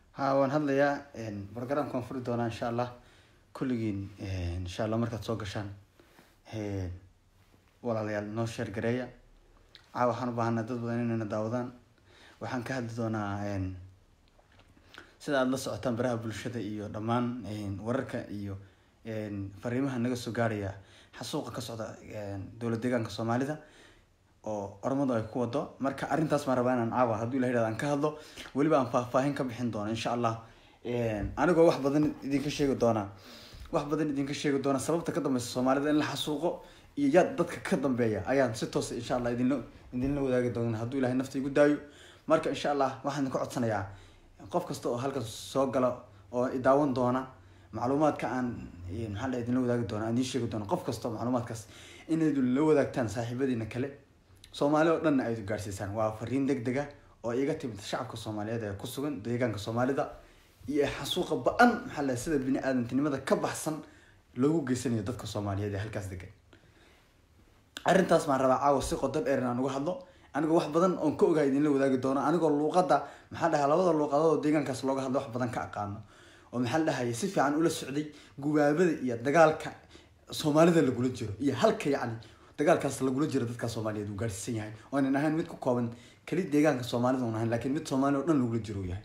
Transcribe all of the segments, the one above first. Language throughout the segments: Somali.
ha waan hadlayaa programka waan furi doonaa insha allah kulligiin insha allah markaad soo gashaan walaalayaal noo sheer gareeya caa waxaan u baahanaa dad badan inayna daawadaan waxaan ka hadli doonaa sida aada la socotaan baraha bulshada iyo dhammaan wararka iyo fariimaha naga soo gaaraya xasuuqa ka socda dowlad deegaanka soomaalida oo ormadu ay ku wado marka arrintaas maan rabaa inaan caawa hadduu ilah yihahdo aan ka hadlo weliba aan faahfaahin ka bixin doono insha allah anigoo wax badan idinka sheegi doonaa wax badan idinka sheegi doona sababta ka dambeysa soomaalida in la xasuuqo iyo yaad dadka ka dambeeya ayaan si toosa insha allah idinla idinla wadaagi doona hadduu ilahay nafta igu daayo marka insha allah waxaan idinka codsanayaa qof kasta oo halkan soo gala oo idaawan doona macluumaadka aan maxaa la idinla wadaagi doona aan idiin sheegi doona qof kasta oo macluumaadkaas inaydu la wadaagtaan saaxiibadiina kale soomaali oo dhanna aydu gaarsiisaan waa fariin deg dega oo iga timid shacabka soomaaliyeed ee ku sugan deegaanka soomaalida iyo xasuuqa ba-an maxaa la sida bini aadantinimada ka baxsan loogu geysanayo dadka soomaaliyeed ee halkaas degan arrintaas maan rabaa caawa si qodo dheer inaan uga hadlo anigoo wax badan oon ka ogahay idinla wadaagi doono anigoo luuqadda maxaa dhahaa labada luuqadood oo deegaankaas looga hadlo wax badan ka aqaano oo maxaa la dhahaya si fiican ula socday gubaabada iyo dagaalka soomaalida lagula jiro iyo halka yacni dagaalkaas lagula jiro dadka soomaaliyeed uu gaarsiisan yahay oonan ahayn mid ku kooban keli deegaanka soomaalida un ahayn lakiin mid soomaali o dhan lagula jiro uu yahay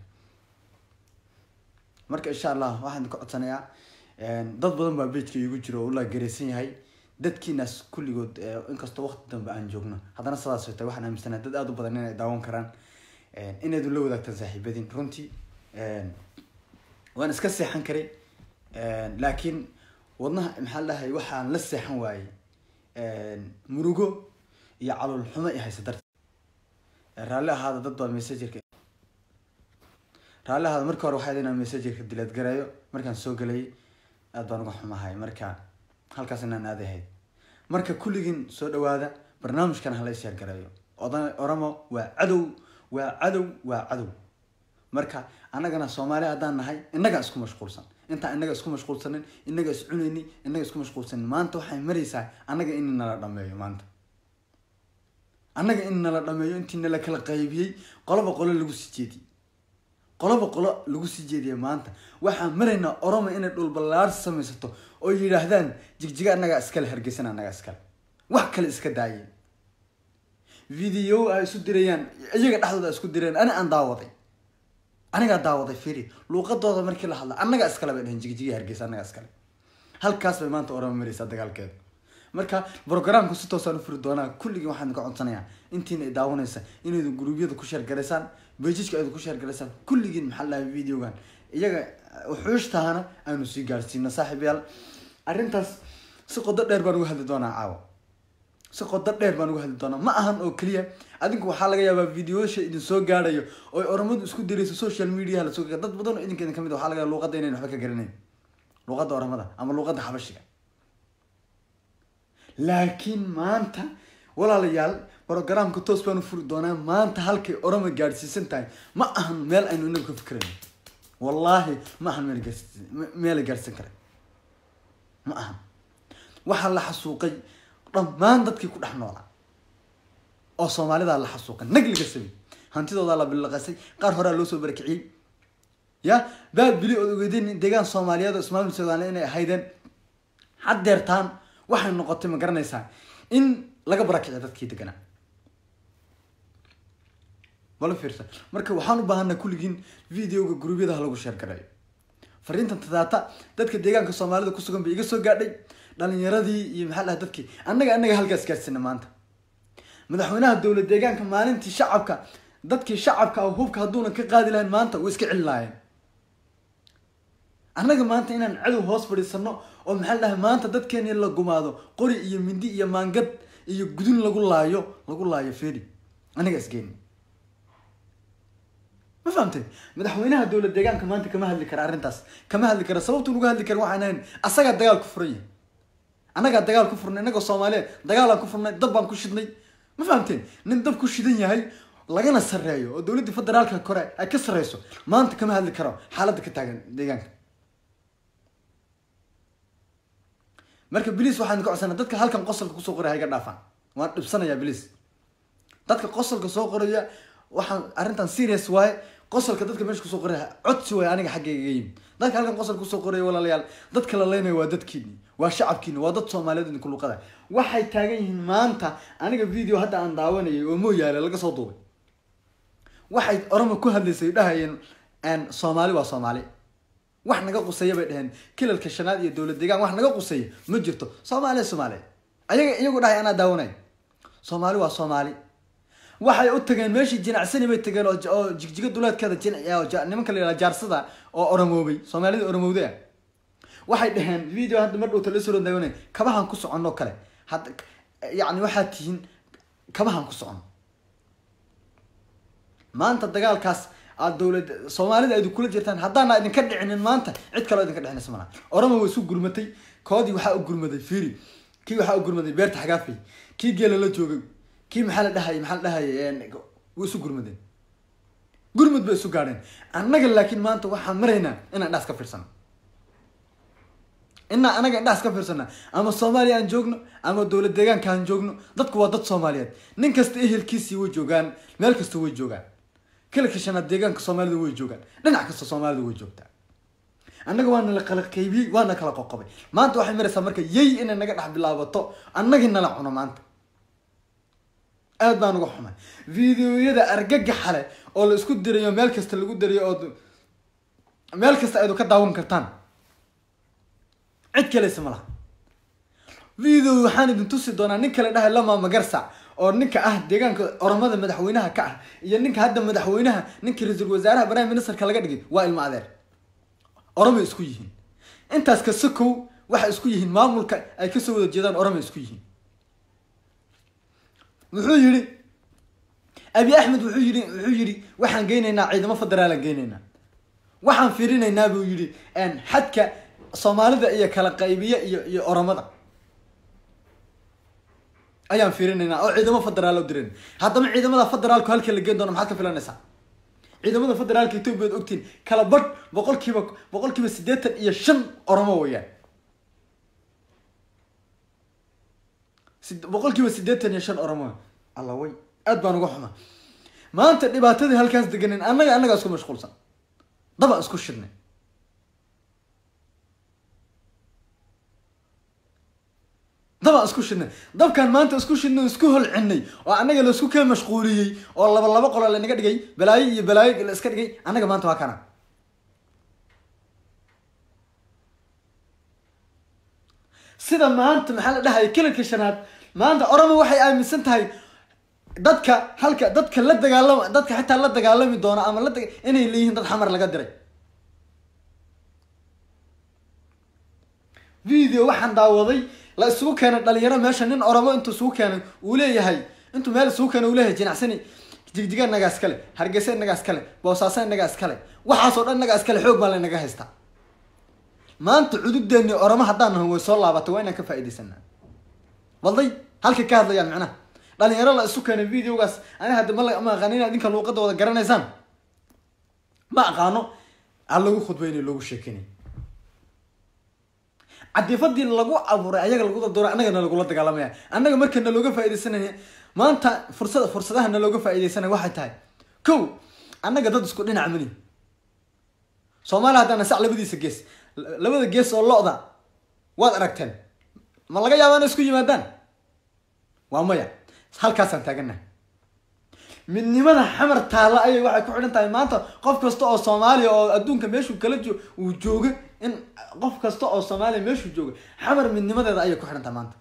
marka insha allah waxaan ka codsanayaa dad badan baa bejka iigu jiro oo ula gareysan yahay dadkiinaas kulligood inkastoo waqti dambe aan joogno haddana sidaas tay waxaan aaminsanaha dad aada u badan inay daawan karaan inaydu la wadaagtaan saaxiibadiin runtii waan iska seexan karay laakiin wadnaha maxaa la dhahay waxaan la seexan waayey murugo iyo calool xumo i haysa darteed raalli ahaada dad baa messagerka raalli ahaada marka hore waxaa inaan messagerka dileed gareeyo markaan soo gelayay aad baan uga xumahay marka halkaas inaan aaday ahayd marka kulligiin soo dhawaada barnaamijkan hala isyaar gareeyo oda oramo waa cadow waa cadow waa cadow marka annagana soomaali haddaan nahay innagaa isku mashquulsan intaan innaga isku mashquulsanin innaga is cunayni innaga isku mashquulsanin maanta waxay maraysaa annaga in nala dhameeyo maanta annaga in nala dhameeyo intii nala kala qaybiyey qoloba qolo lagu sii jeediyey qoloba qolo lagu sii jeediyay maanta waxaan maraynaa oromo inay dhulballaar samaysato oo yidhaahdaan jigjiga annagaa iskale hargeysan annagaa iskale wax kale iska daayeen video ay isu dirayaan iyaga dhexdooda isku direen ani aan daawaday anigaa daawaday firi luuqadooda markii la hadla annagaa iskale bay dhaheen jigjiga hargeysa annagaa iskale halkaas bay maanta oromo maraysaa dagaalkeeda marka brogramku si toosaan u furi doonaa kulligii waxaan ka codsanayaa intiina daawanaysa inaydu gruubyada ku sheergalaysaan bejijka aydu ku sheergalaysaan kulligiin maxaa lahay videogan iyaga wuxuushtaana aynu sii gaarsiino saaxiibayaal arrintaas si qodo dheer baan uga hadli doonaa caawa si qodo dheer baan uga hadli doonaa ma ahan oo keliya adinku waxaa laga yaabaa videoyasha idin soo gaarayo oo oromadu isku dirayso social mediaha lasoo dad badan oo idinka idin kamid waxaa laga yaaba luuqadda inayn waxba ka garanayn luuqadda oromada ama luuqadda xabashiga laakiin maanta walaalayaal brogramka toos baan u furi doonaa maanta halkay oroma gaadhsiisan tahay ma ahan meel aynu inagu ka fikrayno wallaahi ma ahan meel gaarsi meela gaadhsiin kara ma ahan waxaa la xasuuqay dhammaan dadkii ku dhex noolaa oo soomaalidaa la xasuuqay nag laga samey hantidoodaa la bilaqasay qaar horea loo soo barakiciyey ya baa bili ood ogeydeen deegaan soomaaliyeed oo ismaamil soomaaliya inay ahaydeen haddeertaan waxay noqotay ma garanaysaa in laga barakiciyo dadkii deganaa bala fiirsan marka waxaan u baahanaa kulligiin videoga gruubyadaha lagu sheer gareeyo fariintan tadaata dadka deegaanka soomaalida kusugan bay iga soo gaadhay dhalinyaradii iyo maxaa dhaha dadkii annaga annaga halkaas gaadhsina maanta madaxweynaha dowlad deegaanka maalintii shacabka dadkii shacabka ah hubka hadduuna ka qaadi lahayn maanta way iska celi lahaayeen annaga maanta inaan cadow hoos fadhiisano oo maxaa dhahay maanta dadkeeni la gumaado qori iyo mindi iyo maangad iyo gudun lagu laayo lagu laayo feri anaga isgeeni ma fahamtay madaxweynaha dowlad deegaanka maanta kama hadli kara arrintaas kama hadli kara sababtu nuga hadli kara waxaan ahayn asagaa dagaal ku furan yahay annagaa dagaal ku furnay innagoo soomaaliyeed dagaalaan ku furnay dab baan ku shidnay ma fahamteen nin dab ku shidan yahay lagana sarreeyo oo dowladda federaalka kore ay ka sarreyso maanta kama hadli karo xaaladda ka taagan deegaanka marka bliis waxaan ka codsana dadka halkan qosolka kusoo qoraya hayga dhaafaan waan dhibsanayaa bliis dadka qosolka soo qoraya waxaan arrintan serious waaye qosolka dadka meesha kusoo qoraya codsi way aniga xaggayga iga yimid dadka halkan qosol kusoo qoraya walaalayaal dadka la leynaya waa dadkiini waa shacabkiini waa dad soomaaliyeed idinku luqada waxay taagan yihiin maanta aniga video hadda aan daawanayay oo mooyaale laga soo duubay waxay orama ku hadlaysay dhahayeen soomaali waa soomaali wax naga quseeya bay dhaheen kilalka shanaad iyo dowlad deegaan wax naga quseeya ma jirto soomaaliya soomaaliya ayaga iyagu dhahay anaa daawanay soomaali waa soomaali waxay u tageen meeshii jinacsani bay tageen oo jigjiga duleedkeeda nimanka la yihahda jaarsada oo oromoobay soomaalida oromowda ah waxay dhaheen video hadda mar dhowta lasoo daawanay kabahan ku soconno kale hadda yacni waxaad tihiin kabahan ku socono maanta dagaalkaas aad dowlad soomaalida idin kula jirtaan haddaana idinka dhicinin maanta cid kaloo idinka dhicinaysa malaha oromo way isu gurmatay koodii waxaa u gurmaday firi kii waxaa u gurmaday beerta xagaafay kii geela la joogay kii maxaa la dhahayay maxaa la dhahayay way isu gurmadeen gurmud bay isu gaadheen annaga laakiin maanta waxaan maraynaa inaan indhaas ka fiirsano inaa anaga indhaas ka fiirsana ama soomaaliya aan joogno ama dowlad deegaanka aan joogno dadku waa dad soomaaliyeed nin kasta ehelkiisii way joogaan meel kasta way joogaan kilka shanaad deegaanka soomaalida way joogaan dhinac kasta soomaalida way joogtaa annaga waana la kala qaybiyey waana kala qoqobay maanta waxay maraysaa marka yay inay naga dhex bilaabato annagii nala cuno maanta aad baan uga xumay videoyada argagaxa leh oo la isku dirayo meel kasta lagu dirayo oo meel kasta aydu ka daawan kartaan cid kaleysa ma laha video waxaan idin tusi doonaa nin kale dhahay lama magarsa oo ninka ah deegaanka oromada madaxweynaha ka ah iyo ninka hadda madaxweynaha ninka ra-iisul wasaaraha prime ministerka laga dhigay waa ilmo adeer oromay isku yihiin intaas ka sokow waxay isku yihiin maamulka ay kasoo wada jeedaan oromay isku yihiin wuxuu yihi abi axmed wuxuu yihi wuxuu yihi waxaan geynaynaa ciidamo federaalaan geynaynaa waxaan fiirinaynaa buu yihi xadka soomaalida iyo kala qaybiya iyo iyo oromada ayaan fiirinaynaa oo ciidamo federaal oo diran haddaba ciidamada federaalku halka la geen doono maxaad ka filanaysaa ciidamada federaalka etoobiya ad ogtiin kala badh boqol kiiba boqol kiiba siddeetan iyo shan oromo weyaan boqol kiiba siddeetan iyo shan oromo alla way aad baan uga xuma maanta dhibaatadii halkaas deganen annaga annagaa isku mashquulsan dabaan isku shidnay dabaan isku shidnay dabkaan maanta isku shidnay isku holcinay oo annaga laisku kee mashquuliyey oo laba laba qolo lanaga dhigay balaayo iyo balaayo la iska dhigay annaga maanta waa kana sida maanta maxaa la dhahaya kilalka shanaad maanta oromo waxay aaminsan tahay dadka halka dadka la dagaalama dadka xitaa la dagaalami doona ama la inay leeyihiin dad xamar laga diray video waxaan daawaday la isugu keenay dhalinyaro meesha nin oromo intuu isugu keenay uu leeyahay intuu meel isugu keenay uu leeyahay jinacsani jigjiga nagaa iskale hargeysa nagaa iskale boosaaso nagaa iskale waxaasoo dhan nagaa iskale xoog baa laynaga haystaa maanta cududeeni oromo haddaan nahan way soo laabatay waa inaan ka faaidaysanaa walday halkay ka hadlayaan micnaha dhalinyaro la isu keenay videogaas ani hadda ma ma aqaano inaad idinka luuqada wada garanaysaan ma aqaano ha lagu khudbaynay loogu sheekeynay cadifadii lagu abuuray ayaga lagu dadoora annagana lagula dagaalamaya annaga marka nalooga faaidaysanaya maanta fursada fursadaha nalooga faaidaysanaya waxay tahay ko annaga dad isku dhinac mani soomaaliya haddana sac labadiisa gees labada gees oo lo-da waad aragteen ma laga yaaba inay isku yimaadaan waa maya halkaasaan taaganahay midnimada xamar taalla ayay waxay ku xidhan tahay maanta qof kasta oo soomaaliya oo adduunka meeshuu kala jo uu jooga in qof kasta oo soomaaliya meeshuu jooga xamar midnimadeeda ayay ku xidhan tahay maanta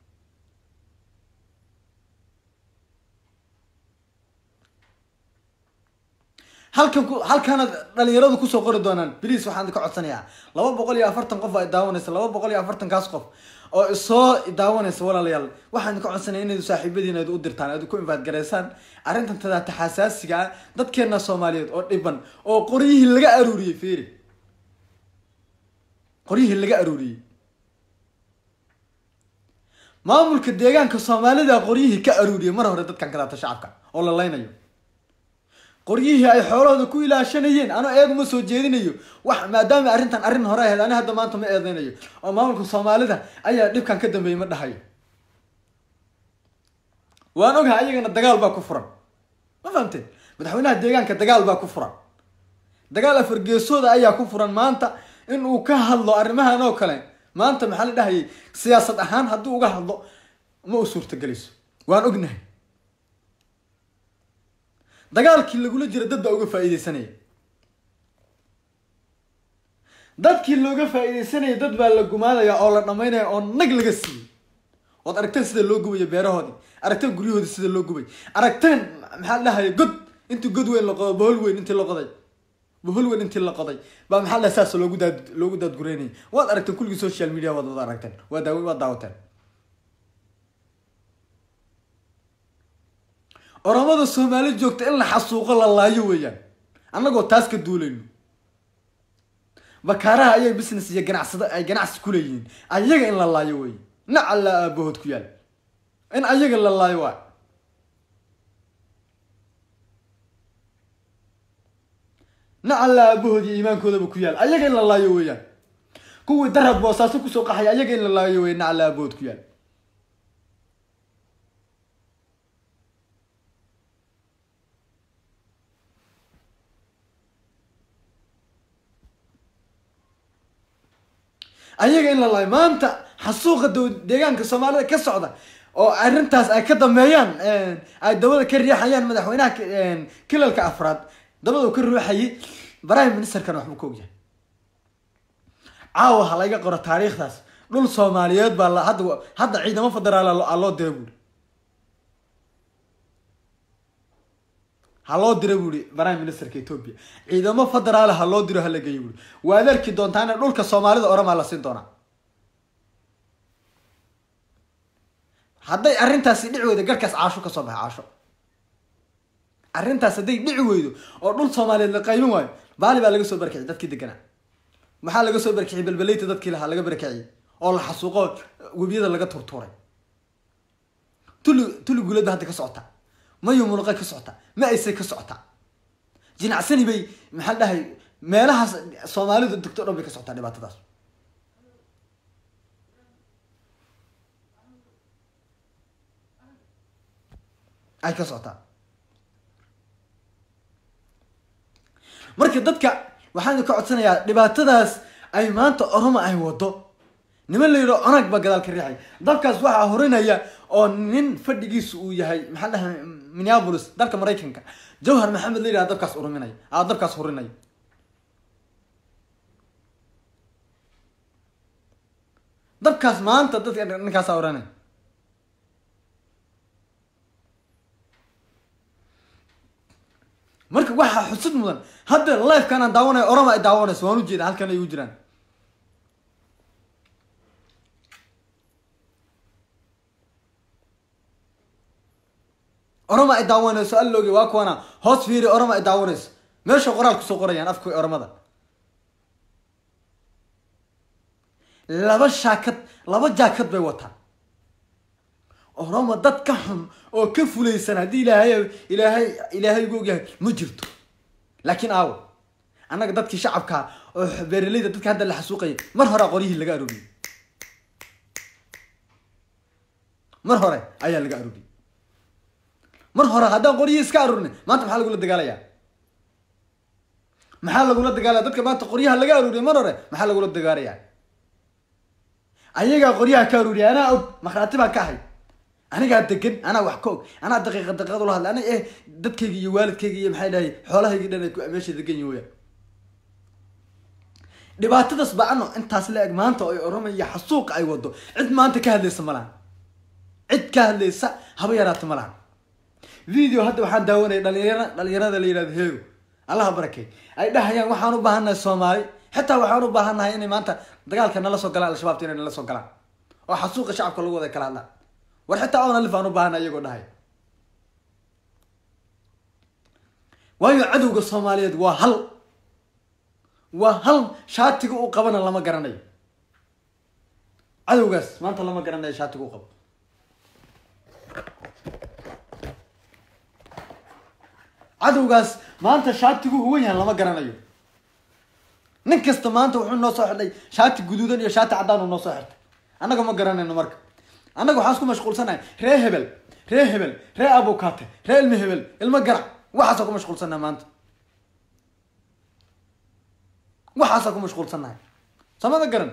halkan ku halkaana dhalinyaradu kusoo qori doonaan bliis waxaan ka codsanayaa laba boqol iyo afartan qof ay daawanaysa laba boqol iyo afartan kaas qof oo isoo daawanaysa walaalayaal waxaan ka codsanaya inayd saaxiibadiina ad u dirtaan aad ku infaad garaysaan arrintan tadaata xasaasiga ah dadkeena soomaaliyeed oo dhiban oo qoryihii laga aruuriyey feri qoryihii laga aruuriyey maamulka deegaanka soomaalida qoryihii ka aruuriyey mar hore dadkan kadaata shacabka oo la leynayo qoryihii ay xoolahooda ku ilaashanayeen ano eeguma soo jeedinayo wax maadaama arrintan arrin hore ahayd ani hadda maanta ma eedeynayo oo maamulka soomaalida ayaa dhibkan ka dambeeyey ma dhahayo waan ogahay ayagana dagaal baa ku furan ma fahamteen madaxweynaha deegaanka dagaal baa ku furan dagaal afargeesooda ayaa ku furan maanta in uu ka hadlo arrimahan oo kale maanta maxaa la dhahayay siyaasad ahaan haddii uga hadlo ma u suurtagelayso waan ognahay dagaalkii lagula jira dad baa uga faa'iideysanaya dadkii looga faa'iideysanaya dad baa la gumaadaya oo la dhamaynaya oo nag laga siiyey ood aragteen sida loo gubayo beerahoodii aragteen guryahoodii sida loo gubay aragteen maxaa la dhahaya god intii god weyn la qodo bohol weyn intii la qoday bohol weyn intii la qoday baa maxaa la saas loogu daad loogu daadgureynayay waad aragteen kulligii social media waad wada aragteen waa daaw waad daawateen oromada soomaali joogta in la xasuuqo la laayo weeyaan annagoo taas ka duulayno bakaaraha ayay business iyo ganacsado ay ganacsi ku leeyihiin ayaga in la laayo wey nacalla aabahood ku yaal in ayaga la laayo waay nacalla aabahood iyo iimaankoodaba ku yaal ayaga in la laayo weeyaan kuwii darab boosaaso kusoo qaxaya ayaga in la laayo wey nacalla aabahood ku yaal ayaga in la laayo maanta xasuuqa dow deegaanka soomaalida ka socda oo arrintaas ay ka dambeeyaan ay dabada ka riixayaan madaxweynaha kilalka afraad dabada ka ruuxayay prime ministerkana waxbuu ka ogyahay caawa ha laga qoro taariikhdaas dhul soomaaliyeed baa la hadda hadda ciidamo federaal a loo dira buuri ha loo dira buuri prime ministerka ethoopia ciidamo federaal ha loo diro hala geeyo buuri waad arki doontaana dhulka soomaalida oramaa la siin doonaa hadday arrintaasi dhici weydo garkaas caasho kasoo baxa caasho arrintaas hadday dhici weydo oo dhul soomaaliyeed la qaybin waayo baali baa laga soo barkiciyay dadkii deganaa maxaa laga soo barkiciyay belbeleyta dadkii lahaa laga barkiciyay oo la xasuuqo webiyada laga turtuuray tuli tuli guulad ba hadda ka socota mayo muluqay ka socota ma aysay ka socota jinacsani bay maxaa dhahay meelahaas soomaalidu degto dhan bay ka socotaa dhibaatadaas ay ka socotaa marka dadka waxaan ka codsanayaa dhibaatadaas ay maanta oroma ay wado niman la yidho onag baa gadaal ka riixay dabkaas waxaa horinaya oo nin fadhigiisu uu yahay maxaa dhahay minneapolis dalka maraykanka jawhar maxamed la yidhaha dabkaas uruminaya a dabkaas horinaya dabkaas maanta dadka ninkaasa oranaya marka waxaa xusud mudan hadda lifekan aan daawanayo orama ay daawanayso waan ujeeda halkan ay u jiraan orama ay daawanayso alloogi waa kuwana hoos fiiri orama ay daawanayso meesha qoraal kusoo qorayaan afka oramada laba shaakad laba jaakad bay wataan oroma dad ka xun oo ka fulaysan haddii ilaahay ilaahay ilaahay ugu ogyahay ma jirto laakiin aawo annaga dadkii shacabkaa oo beeraleyda dadka hadda la xasuuqayay mar horea qoryihii laga arooriyey mar hore ayaa laga arooriyey mar hore haddaan qoryihii iska aroornay maanta maxaa lagula dagaalayaa maxaa lagula dagaalaya dadka maanta qoryaha laga arooriyay mar hore maxaa lagula dagaalayaa ayagaa qoryaha ka arooriyay anaa og makhraati baan ka ahay anigaa degan anaa wax ka og anaa daqiiqa daqiiqad ula hadlay ana eh dadkayga iyo waalidkayga iyo maxay dhahay xoolahaygi dhan ay meesha degan yihin weyaan dhibaatadaas ba-ano intaas la eg maanta oo ay orama iyo xasuuqa ay wado cid maanta ka hadlaysa ma lahan cid ka hadlaysa haba yaraata ma lahan video hadda waxaan daawanaya dhalinyara dhalinyarada la yihahdo heego allaha barakey ay dhahayaan waxaan u baahannahay soomaali xitaa waxaan u baahannahay inay maanta dagaalka nala soo galaan al-shabaabta inay nala soo galaan oo xasuuqa shacabka lagu wada kala hadlaan war xitaa oona lif aan u baahana iyagoo dhahay waayo cadowga soomaaliyeed waa hal waa hal shaatiga u qabana lama garanayo cadowgaas maanta lama garanayo shaatiga u qabo cadowgaas maanta shaatigu huwan yahan lama garanayo nin kasta maanta wuxuu noo soo xidhay shaati guduudan iyo shaati caddaan uu noo soo xirtay annaga ma garanayno marka annaga waxaan isku mashquulsanahay ree hebel ree hebel ree abukate ree ilmo hebel ilmo garac waxaasoo ku mashquulsanaa maanta waxaasaa ku mashquulsannahay samada garan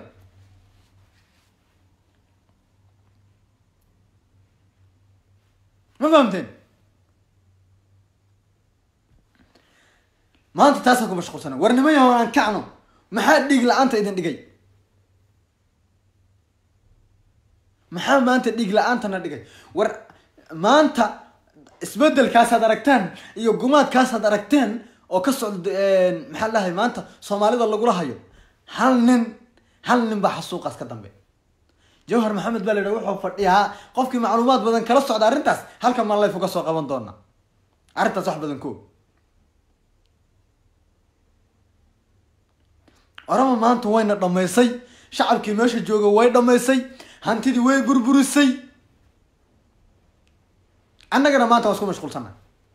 ma fahamteen maanta taasaan ku mashquulsanay war niman yahow aan kacno maxaa dhiig la-aanta idin dhigay maxaa maanta dhiig la-aantana dhigay war maanta isbedelkaasaad aragteen iyo gumaadkaasaad aragteen oo ka socda maxaa dhahay maanta soomaalida lagula hayo hal nin hal nin baa xasuuqaas ka dambe jawhar maxamed baa la yidhaha wuxuu fadhiyaa qofkii macluumaad badan kala socda arrintaas halkan maan layf uga soo qaban doona arrintaas wax badan ko orama maanta wayna dhamaysay shacabkii meesha jooga way dhamaysay hantidii way burburisay annagana maanta waa isku mashquulsana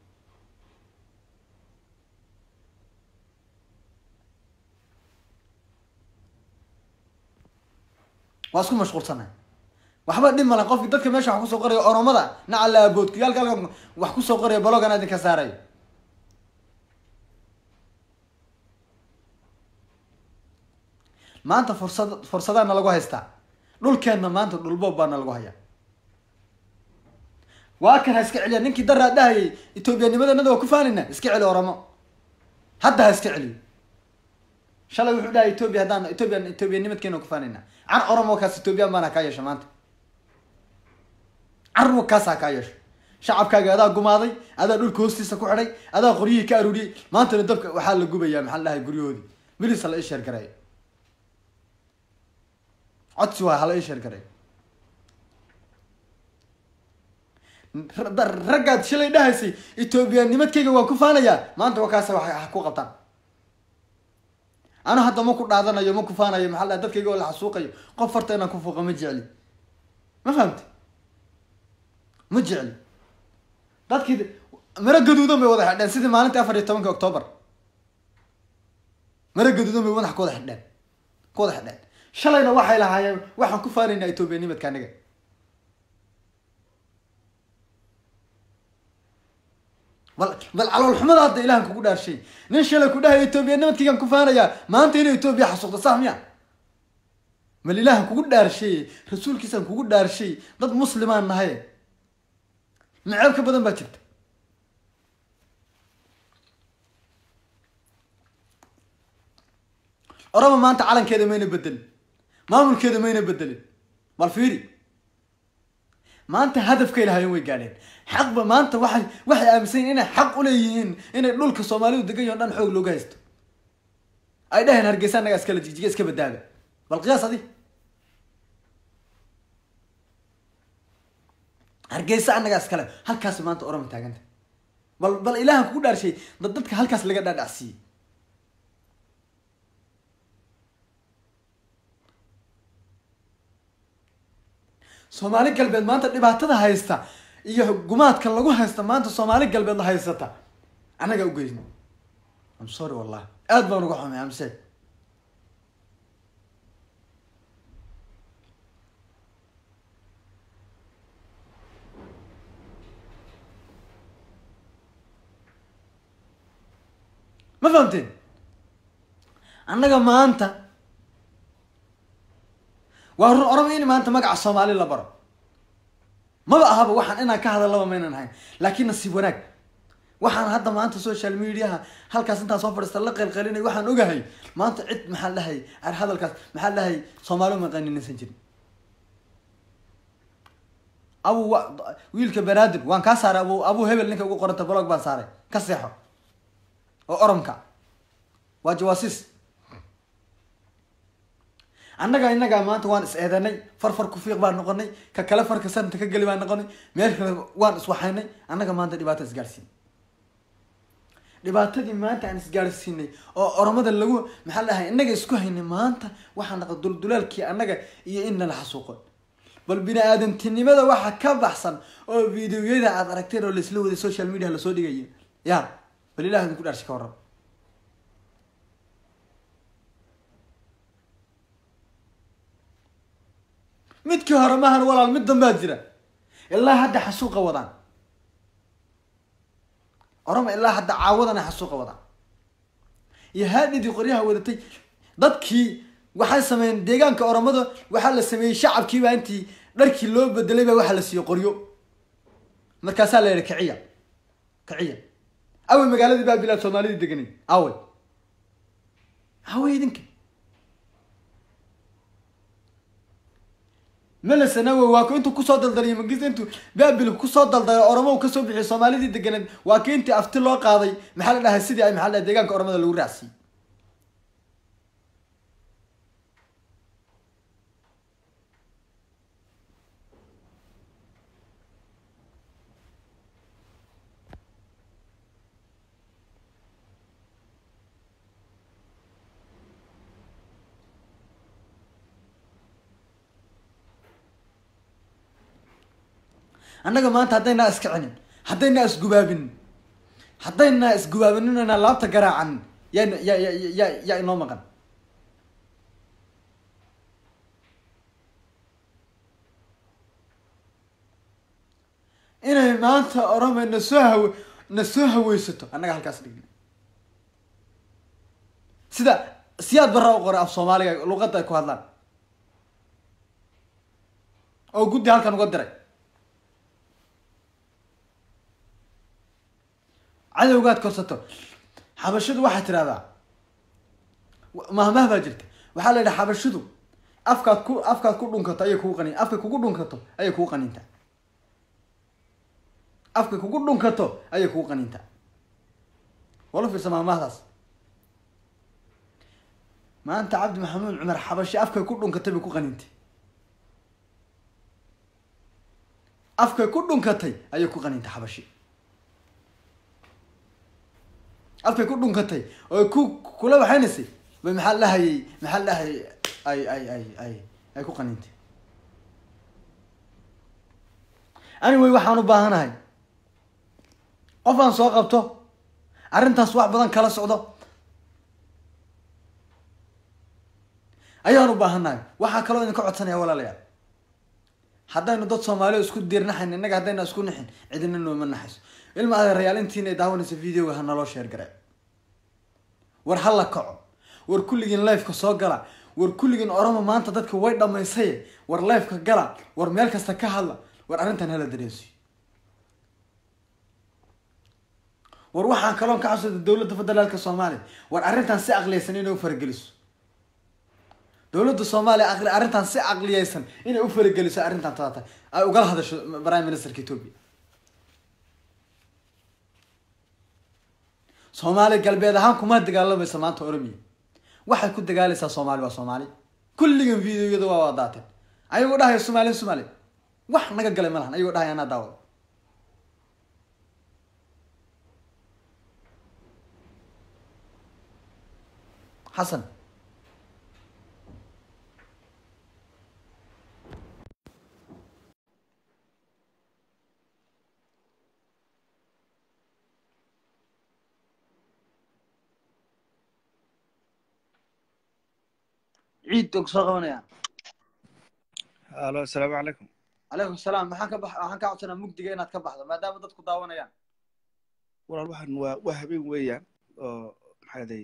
waa isku mashquulsana waxba dhib male qofki dadka meesha wax kusoo qoraya oromada nacala aboodkuyaalka halkan wax kusoo qoraya balogana idinka saarayo maanta fursad fursadaana lagu haystaa dhulkeenna maanta dhulboob baana lagu hayaa waa kan ha iska celiya ninkii daraa dhahayay etoobiyanimada waa ku faanayna iska celi oromo hadda ha iska celiyo shalay wuxuu dhahay etoobiya haddaan etoobiya etoobiyanimadkeena ku faanayna car oromo kaas etoobiyaan baana kaa yeesha maanta carwo kaas ha kaa yeesho shacabkaaga adaa gumaaday adaa dhulka hoostiisa ku xidhay adaa qoryihii ka aruuriyey maantana dabka waxaa la gubayaa maxaa la dhahay guryahoodii bilis hala ii sheer gareeyo codsi waay hala ii sheer gareeyo raggaad shalay dhahaysay etoobiyaanimadkayga waan ku faanayaa maanta waa kaasa wax ku qabtaan anu hadda ma ku dhaadanayo ma ku faanayo maxaa la dadkayga oo la xasuuqayo qof farta inaan ku fuuqa ma jecli ma fahamti ma jecli dadkii maro gaduudan bay wada xidheen sidii maalintii afar iyo tobanka octoobar maro gaduudan bay madax ku wada xidheen ku wada xidheen shalayna waxay lahaayeen waxaan ku faanaynaa etoobiyanimadka aniga bal bal caloolxumada hadda ilahan kugu dhaarshay nin shalay ku dhahay etoobiyanimidkaygaan ku faanayaa maanta inay etoobiya xasuuqda sax miya bal ilaahan kugu dhaarshay rasuulkiisaan kugu dhaarshay dad muslimaan nahay maceeb ka badan baa jirta orama maanta calankeeda mayna bedelin maamulkeeda mayna bedelin bal fiiri maanta hadafkay lahaayeen way gaadheen xaqba maanta waxay waxay aaminsan yihin inay xaq uleeyihiin inay dhulka soomaalidu degan yaho dhan xoog looga haysto ay dhaheen hargeysa annagaa iskala jijiga iska badaaba bal qiyaas adi hargeysa annagaa iskale halkaas maanta orama taaganta bal bal ilaahan kugu dhaarshay dad dadka halkaas laga dhaadhacsiiyey soomaali galbeed maanta dhibaatada haysta iyo gumaadkan lagu haysta maanta soomaali galbeed la haysata annagaa ugeyn am sorry wallahi aad baan uga xumay amse ma fahamteen annaga maanta waa run orama in maanta magaca soomaali la baro maba ahaba waxaan inaan ka hadallaba maynan ahayn laakiin nasiib wanaag waxaan hadda maanta social mediaha halkaas intaan soo fadhiista la qeylqelinay waxaan ogahay maanta cid maxaa dhahay ar hadalkaas maxaa dhahay soomaali maqaninaysan jirin abu wiilka banaadir waan kaa saaray abu abu hebel ninka ugu qoranta blog baan saaray ka seexo oo oromka waa jawaasiis annaga innagaa maanta waan is eedanay far far kufiiq baan noqonay ka kale farka sanata ka geli baan noqonay meel kale waan iswaxaynay annaga maanta dhibaata isgaadhsiin dhibaatadii maanta aan isgaadhsiinay oo oromada lagu maxaa la dhahay innaga isku haynay maanta waxaa naqa duldulaalkii annaga iyo in nala xasuuqo bal bini aadamtinimada waxa ka baxsan oo videoyada aad aragteen oo laisla waday social media lasoo dhigaya ya bal ilah idinku dhaarshay ka warrab midkii hore mahan walaal mid danbaa jira ilaa hadda xasuuqa wadaan orama ilaa hadda caawadana xasuuqa wadaan iyo haadhidii qoryaha wadatay dadkii waxay sameeyeen deegaanka oromada waxaa la sameeyey shacabkiiba intii dharkii loo bedelay baa waxaa la siiyey qoryo markaasaa la yihi kiciya kiciya awey magaaladii baabilaad soomaalidii deganay awey awey idinka melasanawe waa ku intuu kusoo daldaliyo magis intuu baabil kusoo daldalay oromo uu kasoo bixiyay soomaalidii deganeed waa ki intii afti loo qaaday maxaa la dhahay sidii ay maxaa la dhahay deegaanka oromada lagu raacsiiyey annaga maanta haddaynaa iskicinin haddaynaa isgubaabinin haddaynaa isgubaabinin inaa laabta garaacanin yaa ya ya ya yaa inoo maqan inay maanta orome na soo hawe na soo haweysato annaga halkaas dhigna sida siyaad barra u qoray af soomaaliga luqadda ay ku hadlaan oo guddi halkan uga diray cadowgaad korsato xabashidu waxaa tidhahdaa mahmah baa jirta waxaa la yidhaha xabashidu afkaad ku afkaad ku dhunkato ayay kugu qanin afkay kugu dhunkato ayay kugu qanintaa afkay kugu dhunkato ayay kugu qanintaa wala fiirsa mahmahdaas maanta cabdi maxamuud cumar xabashi afkay ku dhunkatay bay ku qanintay afkay ku dhunkatay ayay ku qanintay xabashi afkay ku dhunkatay oo ku kula waxaynaysay bay maxaa lahayay maxaa lahayay ay ay ay ay ay ku qanintay anyway waxaan u baahanahay qof aan soo qabto arrintaas wax badan kala socdo ayaan u baahanahay waxaa kaloo idinka codsanaya walaalayaal haddaynu dad soomaaliya isku diirnaxayn innaga haddayna isku nixin cidina nooma naxayso ilma adeerayaal intiina daawanaysa videoga ha naloo sheer gare war ha la kaco war kulligiin lifeka soo gala war kulligiin oromo maanta dadka way dhamaysaye war lifeka gala war meel kasta ka hadla war arrintan hala dareensiyo war waxaan kaloon ka xasuusta dowladda federaalka soomaaliya war arrintan si aqliyaysan inay u farageliso dowladda soomaaliya aqli arrintan si aqliyaysan inay u farageliso arrintan taata ay ugala hadasho prime ministerka ethiopia soomaali galbeed ahaan kuma dagaalamaysa maanta oromiya waxay ku dagaalaysaa soomaali waa soomaali kulligan videoyada waa waa daateen ayagoo dhahaya somaali somaali wax naga galay ma lahan ayagoo dhahaya anaa daawada xasan ciid og soo qabanaya alo asalaamu calaykum calaykum salaam maxaan ka bax waxaan kaa codsanaa mugdiga inaad ka baxdo maadaama dadku daawanayaan walaal waxaan waa waa habeen weeyaan oo maxaa day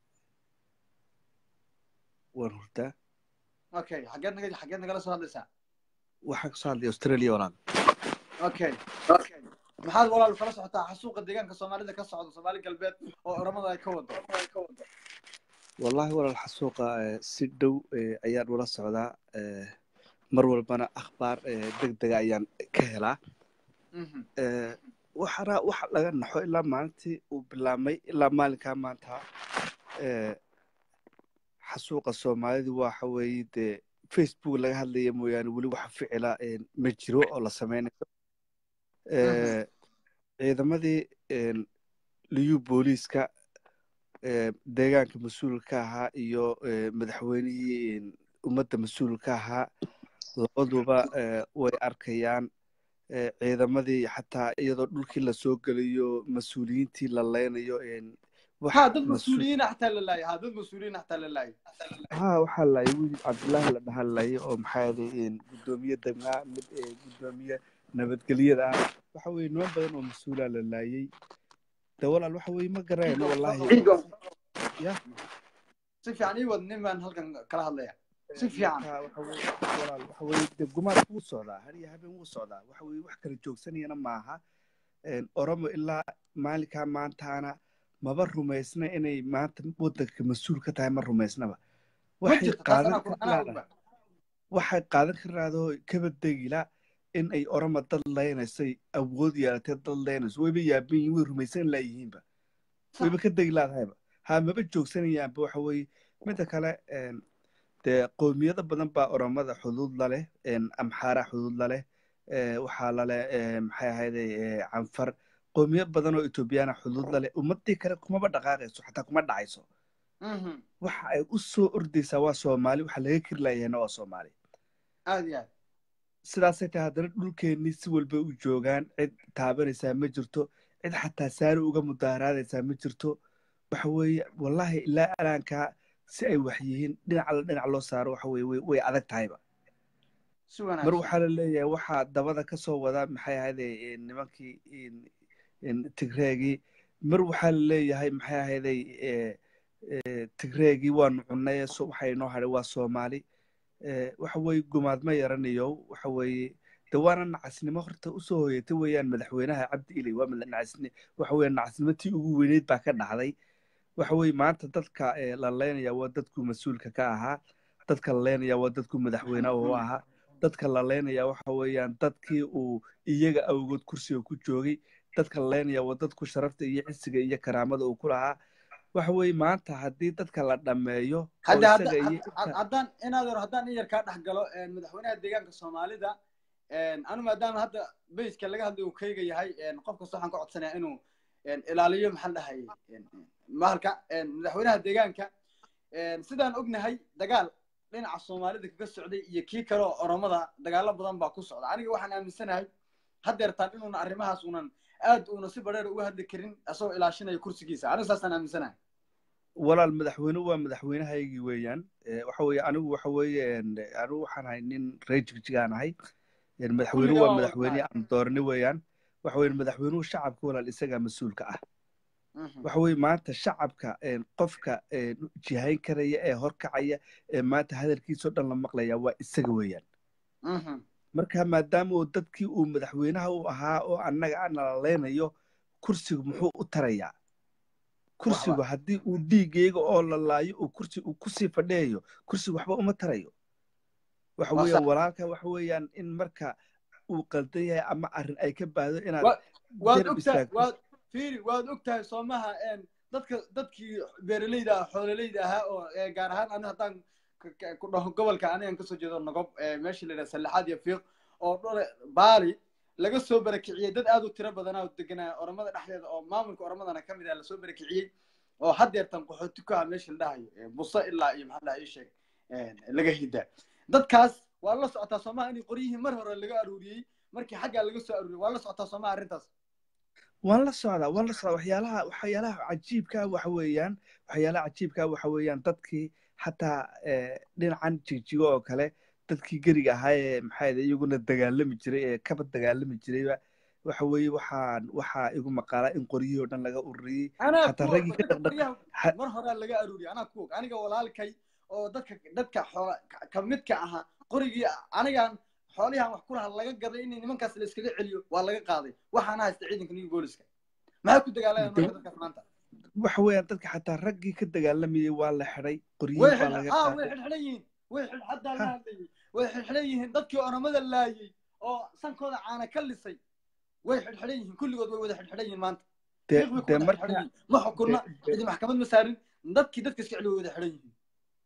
waan hurdaa okay xageed naga xageed nagala soo hadlaysaa waxaan kasoo hadlay australia walaal okay okay maxaad walaal kala socotaa xasuuqa deegaanka soomaalida ka socda soomaali galbeed oo oramada ay ka wado wallahi walaal xasuuqa eh, si dhow eh, ayaan ula socdaa eh, mar walbana akhbaar eh, deg dega ayaan ka helaa Mhm. Eh, waxana waxa laga naxo ilaa maalintii uu bilaabmay ilaa maalinkaa maanta eh, xasuuqa soomaalidu waxa weeye dee facebook laga hadlaya mooyaane weli waxa ficila eh, ma jiro oo la sameynayo Eh, ciidamadii eh, liyu booliiska eh, deegaanka mas-uulka ahaa iyo eh, madaxweynihii eh, ummadda mas-uulka ahaa labaduba eh, way arkayaan eh, ciidamadii xataa iyadoo dhulkii lasoo gelayo mas-uuliyiintii la leynayo en, wax ha dad mas-uul- mas-uuliyiin xataa la laayay ha dad mas-uuliyiin xataa la laayay ha waxaa laayay wiil cabdullaahi la dhahan laayay oo maxaa yeelay guddoomiye degmaa mid eh, guddoomiye nabadgelyada ah waxa weeye niman badan oo mas-uulaa la laayay de walaal waxa weeye ma garayno wallahi ya si fiican ii wad nin baan halkan kala hadlaya si fiican marka waxa weye walaal waxa weye dee gumaad wuu socdaa har iyo habeen wuu socdaa waxa weye wax kala joogsanayana maaha Een, oromo ilaa maalinkaa maantaana maba rumaysna inay maanta waddanka mas-uul ka tahay ma rumaysnaba ma waxay jirto taas qaadan anaa ku- anaa kartaa ogba waxay qaadan karaadoo kaba degila in ay oroma dad leynaysay awood yeelatay dad leynayso wayba yaaban yihiin way rumaysan laayihiinba wayba ka degi laadahayba ha maba joogsanayaanba waxa weeye midda kale een, dee qowmiyado badan baa oromada xuduud laleh een, amxaara xuduud laleh ee, waxaa laleh ee, maxay ahayday ee, canfar qowmiyad badan oo etoobiyaana xuduud laleh ummadii kale kumaba dhaqaaqayso xataa kuma dhacayso Mhm. waxa ay u soo ordaysaa waa soomaali waxa laga keri laayahayna waa soomaali aad iyo aad sidaasay tahay haddana dhulkeennii si walba u joogaan cid taabanaysaa ma jirto cid xataa saari uga mudaaraadaysaa ma jirto waxa weeye wallahi ilaa alaankaa si ay wax yihiin dhinac alla dhinac loo saaro waxa weye way- way adag tahayba si mar wanaagsan waxaa la leeyahay waxaa dabada ka soo wada maxay ahayday eh, nimankii in- in tigreegii mar waxaa la leeyahay maxay ahayday eh, eh, tigreegii waanu cunnay so waxa inoo hadhay waa soomaali Eh, waxa weeye gumaad ma yaranayo waxa weeye de waana nacasnimo horta usoo hoyatay weeyaan madaxweynaha cabdi ilay waa mada- nacasni waxa weeye nacasnimo tii ugu weyneyd baa ka dhacday waxa weeye maanta dadka eh, la leynaya waa dadku mas-uulka ka ahaa dadka la leynaya waa dadku madaxweyne u ahaa dadka la leynaya waxa weeyaan dadkii uu iyaga awgood kursiga ku joogay dadka la leynaya waa dadku sharafta iyo cisiga iyo karaamada uu ku lahaa waxa weeye maanta haddii dadka la dhammeeyo oo hadda hadda isaga iyo had- had- inta haddaan inaad hor haddaan in yar kaa dhex galo een, madaxweynaha deegaanka soomaalida een, anu maadaama hadda bayska laga hadlay uu kayga yahay een, qof kasta waxaan ka codsanayaa inuu een, ilaaliyo maxaa la dhahay mahalka een, madaxweynaha deegaanka een, sidaan ognahay dagaal dhinaca soomaalida kaga socday iyo kii kale oo oromada dagaalo badan baa ku socda aniga waxaan aaminsanahay haddeertaan inuuna arrimahaas unan aad uuna si badheer uga hadli karin asagoo ilaashinaya kursigiisa aniga saasaan aaminsanahay walaal madaxweyne waa madaxweynahaygii weeyaan Eh, waxa weeye anigu waxa weeye en, anigu waxaan ahay nin reer jigjigaan ahay En, madaxweyne Kulligaa waa waa madaxweyne wadahay. aan doorani weeyaan waxa weeye madaxweynuhu shacabka walaal isagaa mas-uulka ah Mhm. waxa weeye maanta shacabka en, qofka en, jihayn karaya ee horkacaya ee maanta hadalkiisoo dhan la maqlaya waa isaga weeyaan Mhm. marka maadaama uu dadkii uu madaxweynaha u ahaa oo annaga aan nalaleynayo kursigu muxuu u tarayaa kursigu haddii uu dhiigayga oo la laayo uu kursi uu kusii fadhiyayo kursigu waxba uma tarayo waxa Waa weeyaan sax. walaalka waxa weeyaan in marka uu qaldan yahay ama arrin ay ka baahdo inaad Wa- waad garab ogtahay istaagto waad fiiri waad ogtahay soomaha een dadka dadkii beeraleyda ah xoololeyda ahaa oo ee, gaar ahaan ani haddaan ka- ka- ku dhaho gobolka anigan kasoo jeedo nogob ee, meesha la yidhaha sallaxaad iyo fiiq oo dhole baali laga soo barakiciyey dad aad u tiro badanaa oo deganaa oromada dhexdeeda oo maamulka oromadana ka mid ah lasoo barakiciyey oo haddeertan qaxooti ku ah meesha la dhahayo ee, buso ilaa iyo maxaa la dhahaa ii sheeg een, laga hida dadkaas waa la socotaa soomaha in qoryihii mar hore laga aruuriyey markii xaggaa laga soo aruuriyey waa la socotaa soomaha arrintaas waan la socdaa waan la socdaa waxyaalaha waxyaalaha cajiibka ah waxa weeyaan waxyaalaha cajiibka ah waxa weeyaan dadkii xataa eh, dhinacan jigjigo oo kale dadkii geriga ahaa ee maxaa yidhi iyaguna dagaalami jiray ee kaba dagaalami jirayba waxa weeye waxaan waxaa igu maqaalaa in qoryihii oo dhan laga ururiyey anaa xataa ku raggii og ka dadka dhaqdhaq qoryaha xa- mar horaa laga aruuriyey anaa ku og aniga walaalkay oo dadka dadka xoola ka- ka midka ahaa qorigii anigaan xoolihan wax ku lahaa laga gaday in nimankaas la iskaga celiyo waa laga qaaday waxaana haysta ciidanka new booliska maxay ku dagaalayaan marka dadkaas maanta waxa weeyaan dadka xataa raggii ka dagaalamayey waa la xidhay qoryihii way baa xidh- laga haa way qaaday xidhxidhan yihiin way xidh haddaa la Ha. hadlayay way xidhxidhan yihiin dadkii oromada laayey oo sankooda caana ka lisay way xidhxidhan yihiin kulligood way wada xidhxidhan yihiin maanta dee fiiq bay ku dee wada marka xidhxidhan yihiin ma xukunna dee- dee- cidi maxkamad ma saarin dadkii dadka iska celi way wada xidhan yihiin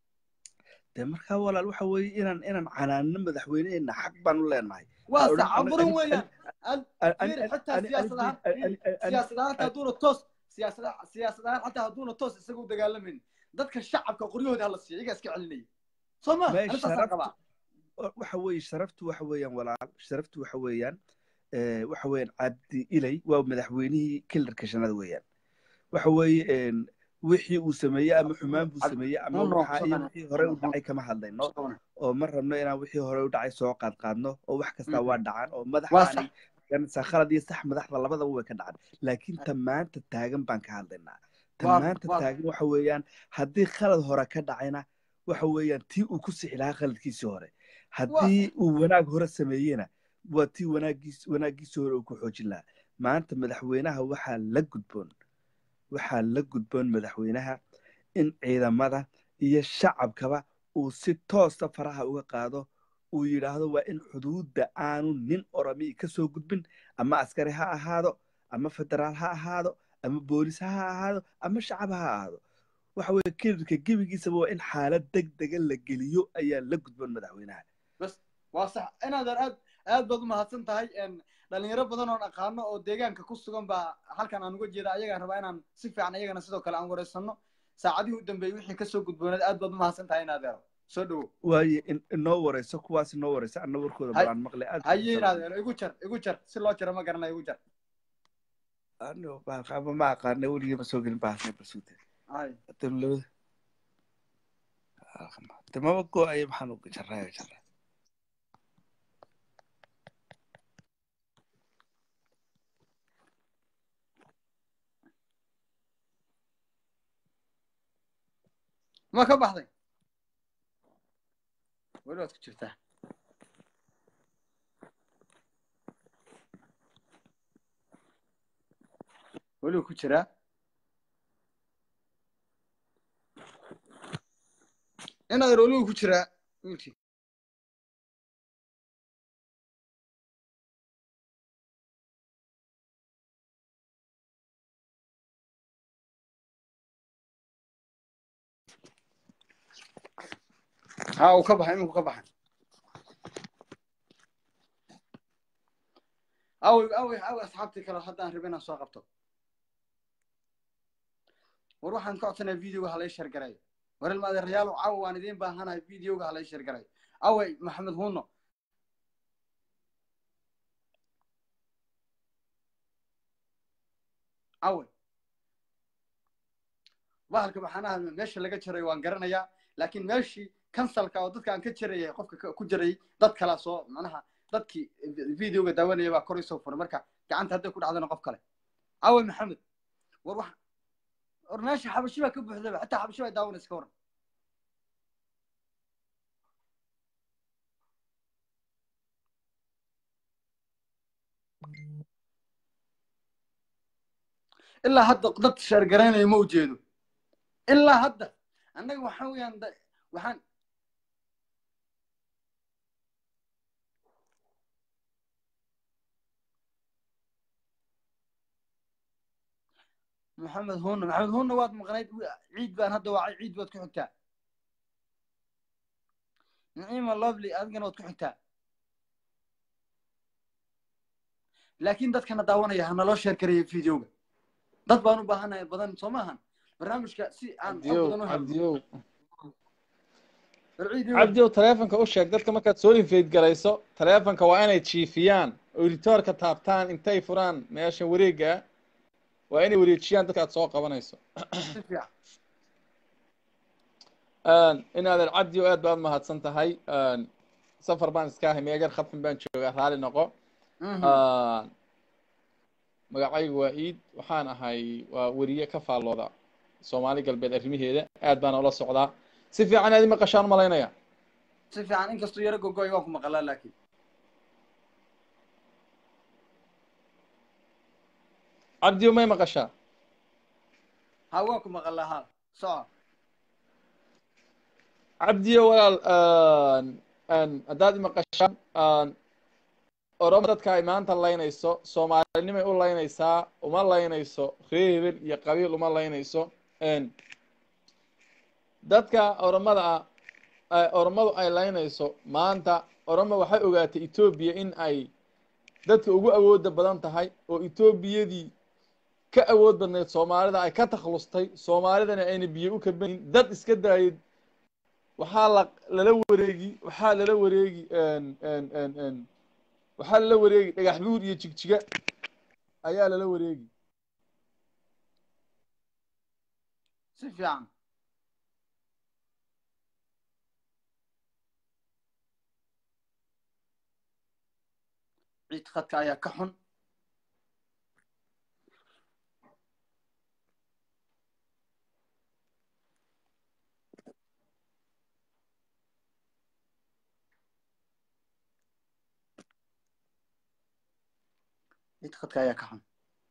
dee markaa walaal waxa weeye inaan inaan canaanno madaxweyneheenna xaq baan u leenahay waa Ha odhan- sacaburin ani- weeyaan ani- Al- ani- fiiri ani- xitaa ani- siyaasad ahaan ani- fiiri ani- ani- siyaasad ahaan hataa hadduuna toos siyaasad siyaasad ahaan xataa hadduuna toos isaga u dagaalamin dadka shacabka qoryahooda hala siiya iyagaa iska celinaya soo ma Mee ani saasaan sharaftu- qabaa waxa weeye sharaftu waxa weeyaan walaal sharaftu waxa weeyaan eh, waxa weeyaan cabdi ilay waa madaxweynihii kilarka shanada weeyaan waxa weeye en, wixii uu sameeyey ama xumaan buu Cabdi- sameeyey ama no, no, waxa iyo sodan- wixii hore u dhacay kama hadlayno oo ma rabno inaan wixii hore u dhacay soo qaad qaadno oo wax kastaa Mhm. waa dhacaan oo waa madaxaani sax sa khalad iyo sax madaxda labadaba way ka dhacaan laakiin ta maanta taagan baan ka hadlaynaa ta Waa- maanta waa- taagan waxa weeyaan haddii khalad hore ka dhacayna waxa weeyaan tii uu ku sixi lahaa khaladkiisii hore haddii uu wanaag hore sameeyena waa tii wanaagiis wanaaggiisii hore uu ku xoojin lahaa maanta madaxweynaha waxaa la gudboon waxaa la gudboon madaxweynaha in ciidamada iyo shacabkaba uu si toosa faraha uga qaado uu yidhaahdo waa in xuduudda aanu nin oromi ka soo gudbin ama askari ha ahaado ama federaal ha ahaado ama boolis ha ahaado ama shacab ha ahaado waxa weeye kelirka gebigiisaba waa in xaalad deg dega la geliyo ayaa la gudboon madaxweynaha bas waa sax inaadan aad aad baad umahadsan tahay n dhalinyaro badan oon aqaano oo deegaanka ku sugan baa halkan aan uga jeeda ayagaan rabaa inaan si fiican ayagana sidoo kale aan wareysano saacadihii u dambeeyey wixii kasoo gudboonaad aad baad umahadsan tahay inaadeero soo dhawo waaye in- inoo wareyso kuwaas inoo wareyso anna warkooda Hay- balaan maqlay aad haye inaadeero igu jar igu jar si loo jaro ma garanayo igu jar ano baaqaba ma aqaana weligii ma soo gelin baasna basuute hay dawlada damaba go-aya maxaan u jaraayo jaraa ma ka baxday weli waad ku jirtaa weli wuu ku jiraa inaadeer weli wuu ku jiraa wiilkii ha uu ka baxay iminku ka baxay awey awey awey asxaabtii kale haddaan rabay inaan soo qabto war waxaan ka codsanaya videoga halay shargarayo war ilmaadeerayaal cawa waan idiin baahanahay videoga halay shargarayo awey maxamed huno awey bahalka maxaanaha meesha laga jarayo waan garanayaa laakiin meeshii kansalka oo dadka aan ka jarayay qofka ka- ku jarayay dad kalaa soo macnaha dadkii videoga daawanaya baa kor isoo furay marka gacanta hadday ku dhacdana qof kale awe maxamed war wax war meesha xabashi baa ka buuxdaba xataa xabashi baa daawanaysa ka waran ilaa hadda dad sheergaraynaya ma ujeedo ilaa hadda annaga waxaa weeyaan da- waxaan maxamed hunna maxamed hunna waad maqnayd wi- ciid baan hadda wacay ciid baad ku xigtaa naciima lovely adigana waad ku xigtaa laakiin dadkana daawanaya ha naloo sheer karaya videoga dad baan u baahanahay badan soo maahan barnaamijka si aan xog cabdiyow badan u helno cabdiyow war ciid iyo- cabdiyow taleefonka u sheeg dadka markaad soo invade garayso taleefonka waa inay jiifiyaan oo editoorka taabtaan intay furaan meesha wareega ah waa inay wareejiyaan dadka aad soo qabanayso si fiican inaadan cabdiyow aad baad mahadsan tahay safar baan iska ahay meegar khadfin baan joogaa raali noqo Mhm. magacaygu waa iid waxaan ahay waa weriye ka faallooda soomaali galbeed arrimaheeda aad baan ula socdaa si fiican aad i maqashaan malaynaya si fiican inkastuu yaro gogoy waan ku maqalaa laakiin cabdiyow may maqashaa ha waan ku maqalaa ha soco cabdiyo walaal haddaad i maqashaan oromo dadka ay maanta laynayso soomaalinimay u laynaysaa uma laynayso reer hebel iyo qabiil uma laynayso dadka oromada ah ay- oromadu ay laynayso maanta oromo waxay ogaatay etoobiya in ay dadka ugu awooda badan tahay oo etoobiyadii ka awood badnayd soomaalida ay ka takhlustay soomaalidana ayna biyo u kabanin dad iska daayay waxaa la lala wareegi waxaa lala wareegi waxaa lala wareegi dhagax buur iyo jigjiga ayaa lala wareegi si fiican ciid khadka ayaa ka xun ciid khadka ayaa ka xun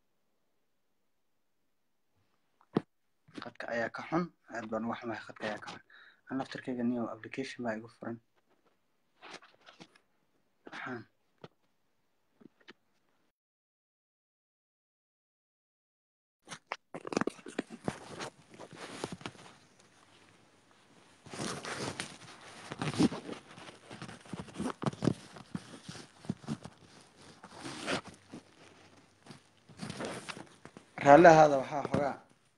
khadka ayaa ka xun aad baan uga xumahay khadka ayaa ka xun an laftarkayga niyo application baa igu furan waxaan raallahaada waxaa xogaa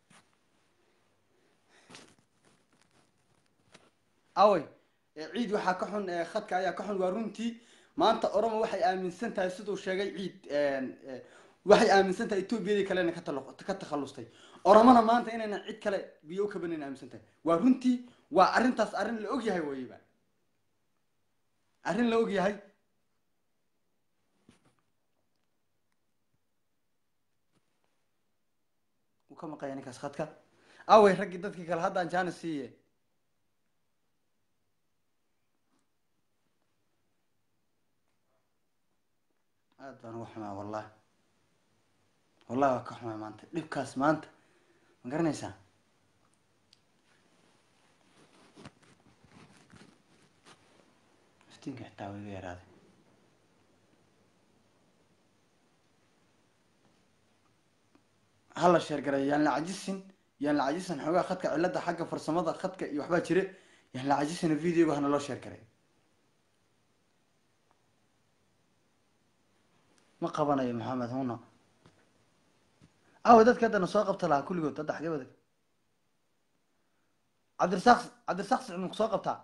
awey ciid waxaa ka xun khadka ayaa ka xun waa runtii maanta oromo waxay aaminsan tahay siduu sheegay ciid waxay aaminsan tahay etoobiyadii kalena ka talo ka takhallustay oromona maanta inaynan cid kale biyo u kabanan aaminsan tahay waa runtii waa arrintaas arrin la og yahay wayba arrin la og yahay wuu ka maqaya ninkaas khadka awey raggii dadkii kale haddaan jaana siiye aad baan uga xumaa wallahi wallahi waa ka xumaa maanta dhibkaas maanta ma garanaysaa iftiinka xitaa waa iga yaraaday hala sheergaray yaan la cajisin yaan la cajisin xoogaa khadka cilada xagga farsamada khadka iyo waxbaa jire yaan la cajisina videoga hana loo sheergaray ma qabanayo maxamed huna awe dadka haddana soo qabta lahaa kulligood hadda xagee wadag cabdirasaaq cabdirasaaq sicid maku soo qabtaa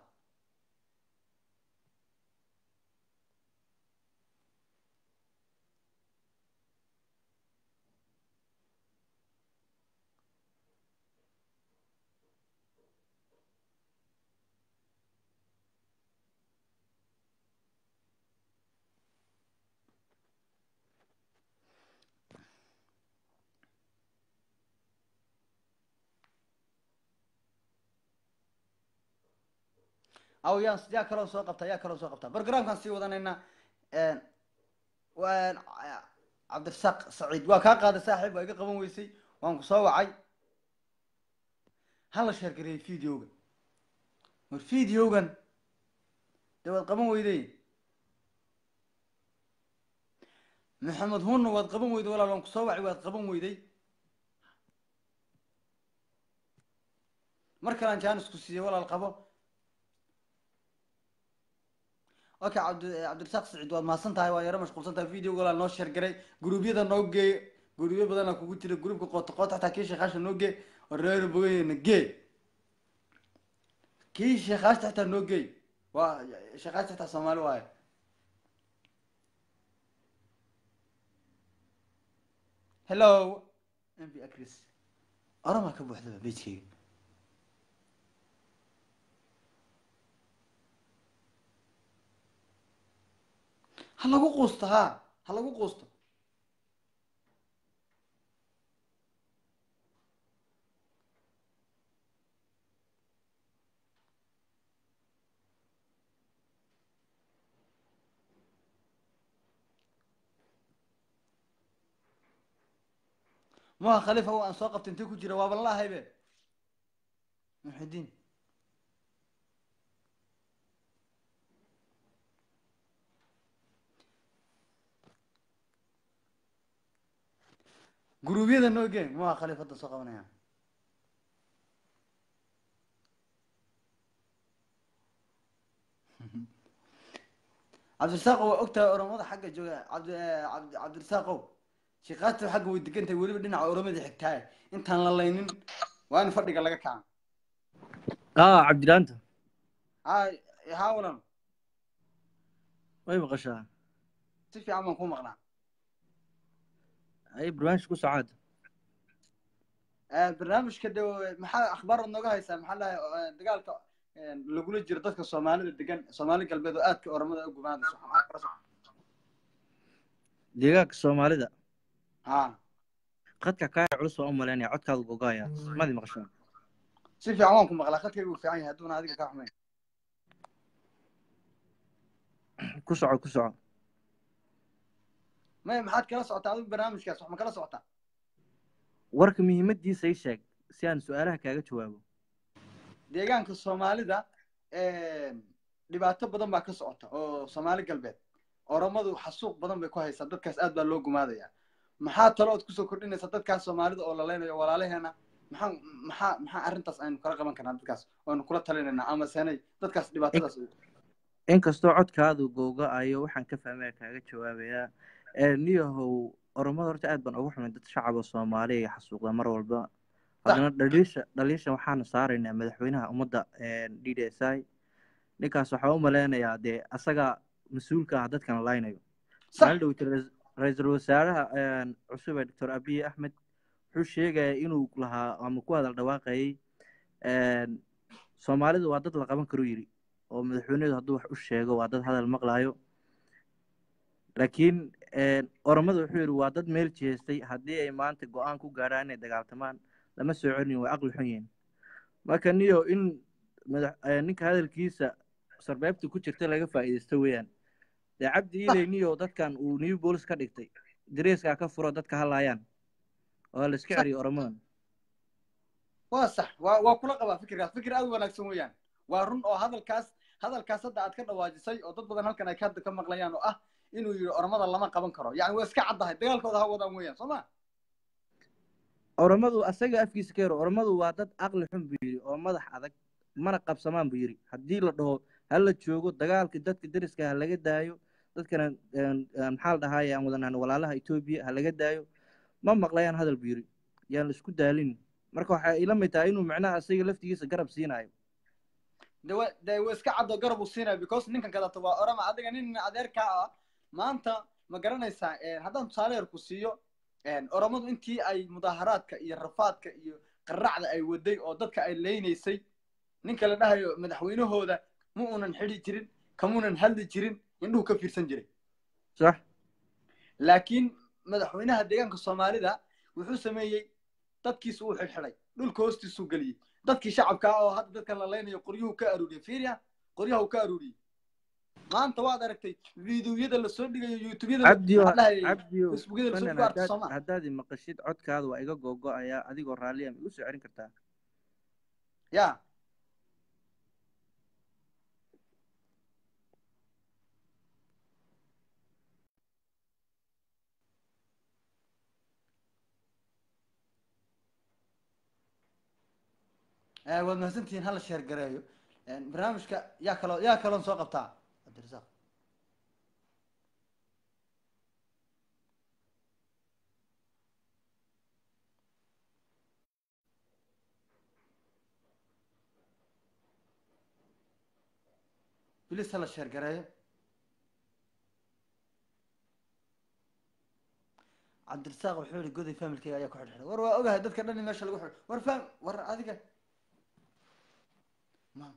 aw yaan yaa kaloo soo qabtaa yaa kaloo soo qabtaa programkaan sii wadanaynaa cabdirasaaq saciid waa kaa qaaday saaxiib waa iga qaban weysay waan ku soo wacay hala sheergareeyay videoga war videogan dee waad qaban weyday maxamed hunna waad qaban weyday walaal waan ku soo wacay waad qaban weyday mar kalean jaanisku siiyey walaal qabo okay cabdi cabdirasaaq saciid waad mahadsan tahay waa yaro mashquulsan tahay videoga walaal noo sheer garay gruubyada noo geey gruubyo badana kugu jira gruubka qoota qoota xataa kii sheekhaasha noo gee oo reer bogayna gee kii sheekhaashta xataa noo geey waa sheekhaashta xataa soomaali waaye hello m b acris oramaa ka buuxdaba bejkeyga ha lagu quusto ha ha lagu quusto maha khalifa wa aan soo qabta intee ku jira waaban la ahaybe muxidiin guruubyada noo geen maha khalifa hadda soo qabanaya cabdirasaaqo waa ogtahay oromada xagga jooga cabdi cabdi cabdirasaaqow sheekaasta xagga way degan tahay weliba dhinaca oromada xigtaaye intaan la laynin waa in fadhiga laga kaca اه عبد الانت ha haa walan way maqashaa si fiican baan ku maqnaa ay barnaamij ku socaad barnaamijka de maxaa akhbaarad nooga haysaa maxaa lahay dagaalka lagula jiro dadka soomaalida degan soomaali galbeed oo aadka oromada u gumaadayso maxaa kala socda deegaanka soomaalida ha qadka kaa culus waa u malaynaya codkaadu gogaaya madi maqashaa si fiican waan ku maqlaa khadkaygu uu fiican yahay hadduuna adiga kaa xumayn ku soco ku soco maya maxaad kala socotaa adigu barnaamijkaas wax ma kala socotaa warka muhiimadiisa ii sheeg si aan su-aalaha kaaga jawaabo deegaanka soomaalida dhibaato badan baa ka socota oo soomaali galbeed oromadu xasuuq badan bay ku haysaa dadkaas aad baa loo gumaadaya maxaa talo ood kusoo kordhinaysa dadkaas soomaalida oo laleynayo walaalaheena maxaa maxaa maxaa arrintaas aynu kala qaban karnaa dadkaas oonu kula talinaynaa ama senay dadkaas dhibaatadaas inkastoo codkaadu googo-ayo waxaan ka fahmaya kaaga jawaabayaa niyahow oromada horta aad baan ugu xumay dad shacaba soomaaliya iyo xasuuqda mar walba haddana dhaliisha dhaliisha waxaanu saaraynaa madaxweynaha ummadda d d s i ninkaas waxaa u maleynayaa dee asaga mas-uulka ah dadkan laynayo maalin dhowta ra-iisul wasaaraha cusub ee doctor abiy axmed wuxuu sheegaya inuu lahaa ama ku hadal dhawaaqayay soomaalidu waa dad la qaban karo yiri oo madaxweynedu hadduu wax u sheego waa dad hadal maqlaayo laakiin oromada wuxuu yidhi waa dad meel jeestay haddii ay maanta go-aan ku gaadhaan inay dagaaltamaan lama soo celin way aqli xun yihiin marka niyo in madax ninka hadalkiisa sarbeebta ku jirta laga faa'iidaysto weeyaan dee cabdi iley niyo dadkan uu new bolis ka dhigtay dareeskaa ka furo dadka hadlaayaan oo la iska celiyo oromadan waa sax waa waa kula qabaa fikirkaas fikir aad u wanaagsan weeyaan waa run oo hadalkaas hadalkaas hadda aad ka dhawaajisay oo dad badan halkan ay ka ka maqlayaan oo ah inuu yidhi oromada lama qaban karo yani waa iska caddahay dagaalkooda ha wadaan weeyaan soo ma oromadu asaga afkiisa ka yaro oromadu waa dad aqli xun buu yidhi oo madax adag mana qabsamaan buu yidhi haddii la dhaho ha la joogo dagaalka dadka deriska ha laga daayo dadkana maxaa la dhahaye aan wadanaan walaalaha etoobiya ha laga daayo ma maqlayaan hadal buu yidhi yaan la isku daalin marka waxay ila mid tahay inuu macnaha asaga laftigiisa garab siinayo de wa de wa iska caddo garab uu siinayo because ninkan kadato waa orama adiga nin adeerkaa ah maanta ma garanaysaa haddaan tusaale yar ku siiyo oromadu intii ay mudaaharaadka iyo rafaadka iyo qaracda ay waday oo dadka ay leynaysay ninka la dhahayo madaxweynahooda ma unan xidi jirin kamunan hadli jirin indhuhu ka fiirsan jiray sax laakiin madaxweynaha deegaanka soomaalida wuxuu sameeyey dadkiisu uu xidhxidhay dhulka hoostiisuu geliyey dadkii shacabka ah oo hadda dadkan la leynayo qoryuhu ka aruuriyey fiiriya qoryaha uu ka aruuriyey maanta waad aragtay videoyada lasoo dhigayo youtubeyada facebookyada lasoo dhigo arta sooma haddaad maqashid codkaada waa iga googo-ayaa adigoo raalliya ma igu soo celin kartaa ya waad mahadsantihiin hala sheer gareeyo barnaamijka yaa kaloo yaa kaloon soo qabtaa cabdirasaaq bilis hala sheer gareeyo cabdirasaaq wuxuu yihi goday familkeyga ayaa ku xidhxidhay war waa ogahay dadka dhan in meesha lagu xidh war fam war adiga ma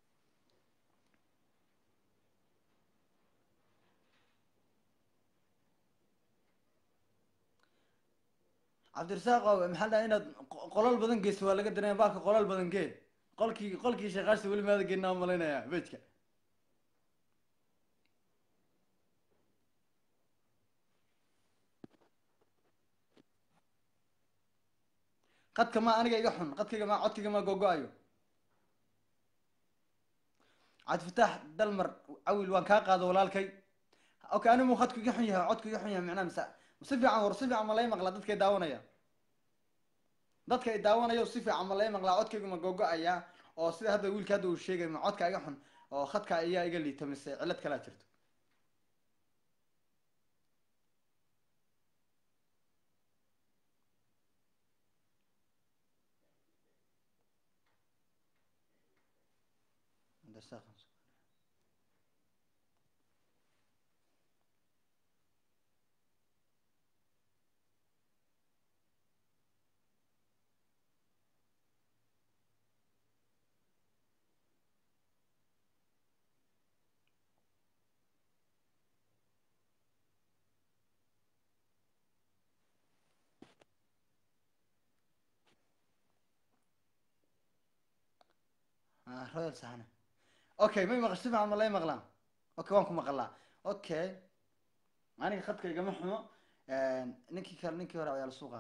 cabdirasaaq maxaa dhaha inaad qolal badan geyso waa laga dareemaya baalka qolal badan gee qolkii qolkii sheekaashta weli maada geenaa malaynaya bejka qadka ma aniga iga xun qadkayga ma codkayga ma gogo-ayo cabdifataax dalmar cawil waan kaa qaado walaalkay okay anigu khadku iga xun yahay codku iga xun yahay macnaha misa si fiican war si fiican ma lay maqlaa dadkay daawanaya dadka ay daawanayo si fiican ma lay maqlaa codkaygu ma gogo-aya oo sida hadda wiilka hadda uu sheegay ma codka iga xun oo khadka ayaa iga liita mise cilad kalaa jirto royal saxana okay may maqasho si fiican ma lay maqlaan okay waan ku maqalaa okay aniga khadka igama xumo ninkii kale ninkii hore ayaa la suuqa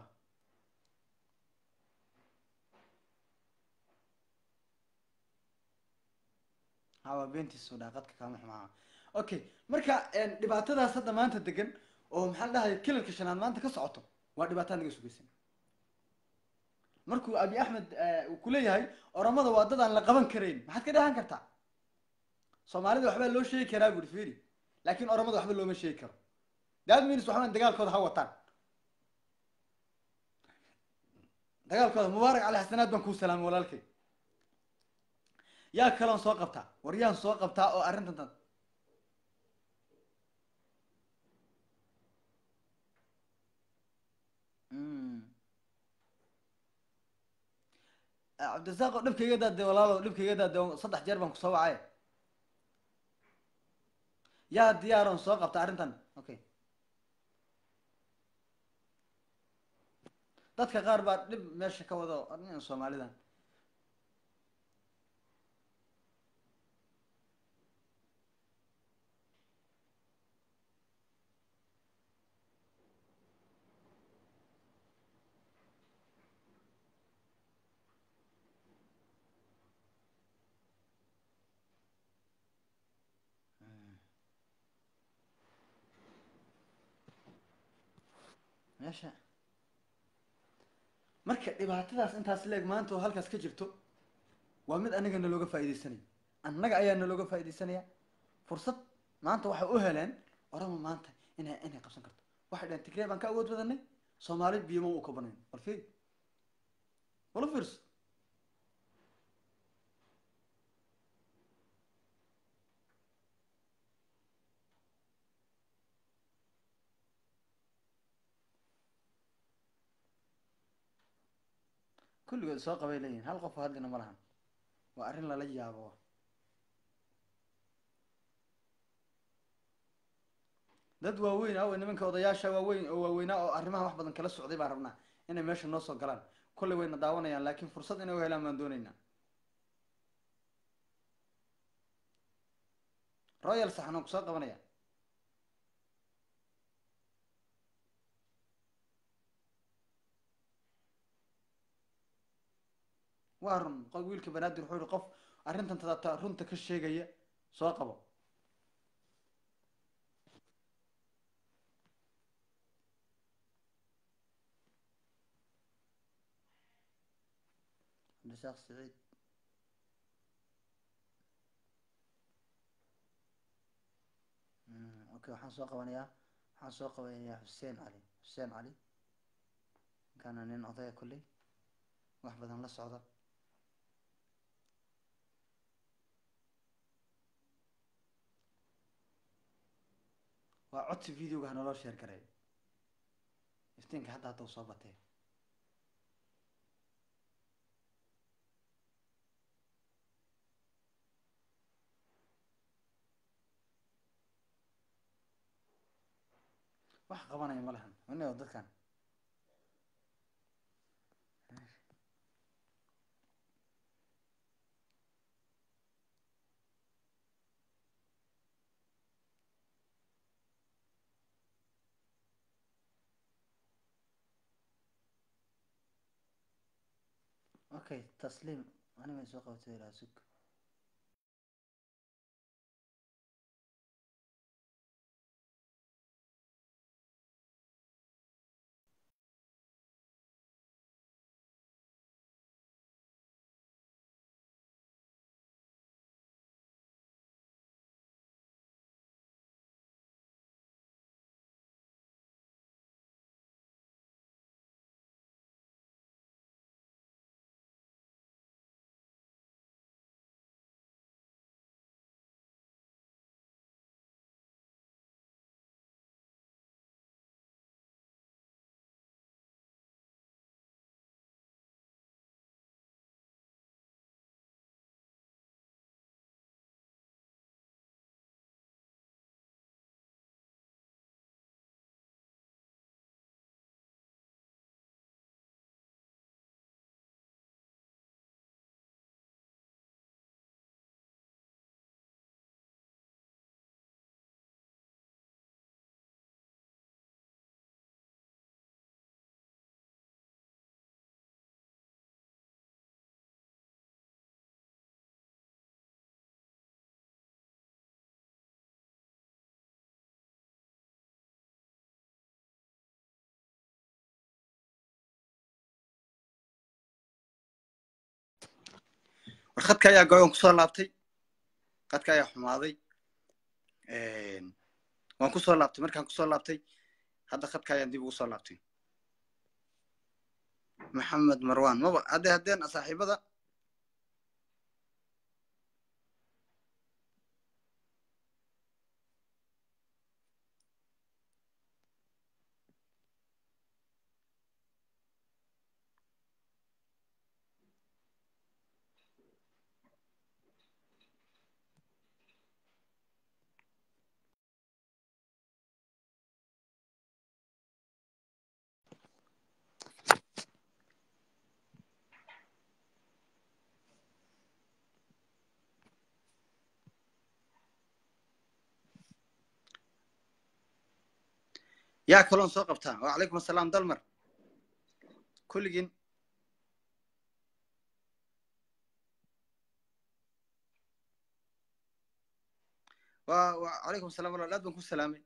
hawa beentiisu dhaaqadka kaama xumaa okay marka dhibaatadaas hadda maanta degan oo maxaa la dhahay kilalka shanaad maanta ka socoto waa dhibaataa naga sugaysan markuu abi axmed uu kuleeyahay oramada waa dad aan la qaban karayn maxaad ka dhahan kartaa soomaalida waxbaa loo sheegi karaa buri firi laakin oramada waxba looma sheegi karo that means waxbaan dagaalkooda ha wataan dagaalkooda mubaarak cali xasanaad baan kuu salaamay walaalkay yaa kaloon soo qabtaa war yaan soo qabtaa oo arrintan tan cabdirasaaq oo dhibkaiga daade walaalo dhibkaiga daade saddex jeer baan kusoo wacay yaa diyaaron soo qabta arrintan okay dadka qaar baa dhib meesha ka wado arrin soomaalidan meesha marka dhibaatadaas intaas leeg maanta oo halkaas ka jirto waa mid anaga nalooga faa'iidaysanaya annaga ayaa nalooga faa'iidaysanaya fursad maanta waxay u heleen orama maanta inay inay qabsan karto waxay dhaheen tigree baan ka awood badanay soomaali biyoma u kabanayn bal fiir wala fiirso kulligood soo qabay leeyihin hal qof oo hadlina ma lahan waa arrin lala yaabo dad waaweyn awe nimanka odayaasha waaweyn oo waaweynaa oo arrimaha wax badan kala socday baan rabnaa inay meesha noo soo galaan kollay wayna daawanayaan laakiin fursad inay u helaan baan dooneynaa royal saxan oo kusoo qabanaya waa run qof wiilka banaadir wuxuu yihi qof arrintan tadata runta ka sheegaya soo qabo cabdirasaaq saciid okay waxaan soo qabanayaa waxaan soo qabanayaa xuseen cali xuseen cali ninkaana nin odaya kolley wax badan la socda waa codsi videoga hanaloo sheer garay iftiinka hadda hadda u soo batee wax qabanaya ma lahan ina dadkan okay tasliim ani may soo qabatay ilaa sug war khadka ayaa goyon kusoo laabtay khadka ayaa xumaaday waan kusoo laabtay markaan kusoo laabtay hadda khadka ayaan dib ugu soo laabtay maxamed marwan maba hadde haddeen saaxiibada yaa kaloon soo qabtaa wacalaykum assalaam dalmar kulligiin wa wacalaykum assalam walaal aad baan ku salaamay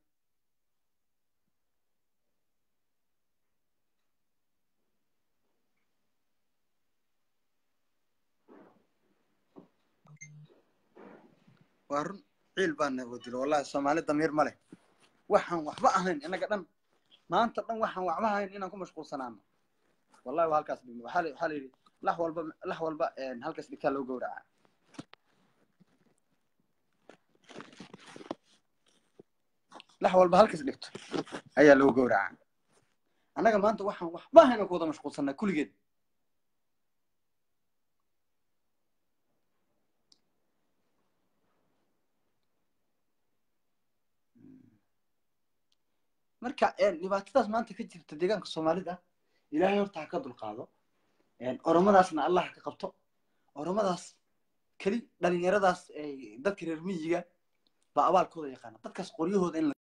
waa run ciil baana wadilo wallahi soomaali damiir ma leh waxaan waxba ahayn inaga dhan maanta dhan waxaan waxba ahayn inaan ku mashquulsanaano wallahi waa halkaas dhigno waxaa la waxaa la yidhi lax walba lax walba halkaas dhigtaa loo gowracaa lax walba halkaas dhigto ayaa loo gowracaa annaga maanta waxaan waxba ahayn aan ku wada mashquulsanaa kulligeed marka dhibaatadaas maanta ka jirta deegaanka soomaalida ilaahay horta ha ka dulqaado oromadaasna allah ha ka qabto oromadaas keli dhalinyaradaas dadka reer miyiga baa abaalkooda yaqaana dadkaas qoryahooda in